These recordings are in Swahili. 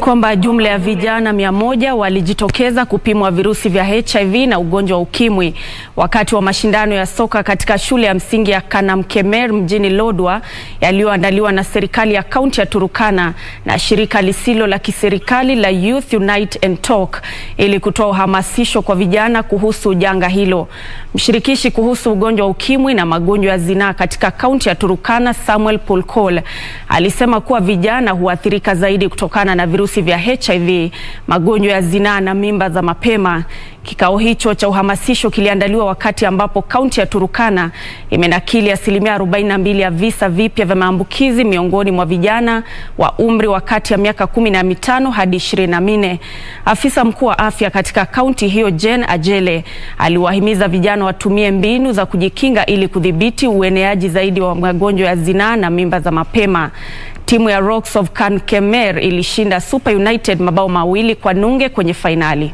kwamba jumla ya vijana mia moja walijitokeza kupimwa virusi vya HIV na ugonjwa wa ukimwi wakati wa mashindano ya soka katika shule ya msingi ya Kanamkemer mjini Lodwar yaliyoandaliwa na serikali ya kaunti ya Turukana na shirika lisilo la kiserikali la Youth Unite and Talk ili kutoa uhamasisho kwa vijana kuhusu janga hilo. Mshirikishi kuhusu ugonjwa wa ukimwi na magonjwa ya zinaa katika kaunti ya Turukana, Samuel Pulkol, alisema kuwa vijana huathirika zaidi kutokana na virusi vya HIV, magonjwa ya zinaa na mimba za mapema. Kikao hicho cha uhamasisho kiliandaliwa wakati ambapo kaunti ya Turukana imenakili asilimia 42 ya visa vipya vya maambukizi miongoni mwa vijana wa umri wa kati ya miaka kumi na mitano hadi ishirini na minne. Afisa mkuu wa afya katika kaunti hiyo Jen Ajele aliwahimiza vijana watumie mbinu za kujikinga ili kudhibiti ueneaji zaidi wa magonjwa ya zinaa na mimba za mapema. Timu ya Rocks of Kankemer ilishinda Super United mabao mawili kwa nunge kwenye fainali.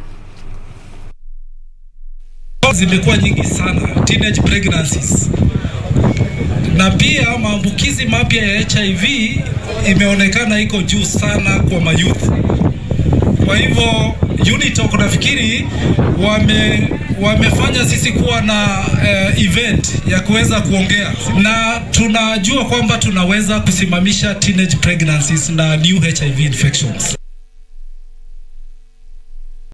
Zimekuwa nyingi sana teenage pregnancies, na pia maambukizi mapya ya HIV imeonekana iko juu sana kwa mayouth. Kwa hivyo UNITOC nafikiri wame wamefanya sisi kuwa na uh, event ya kuweza kuongea na tunajua kwamba tunaweza kusimamisha teenage pregnancies na new HIV infections.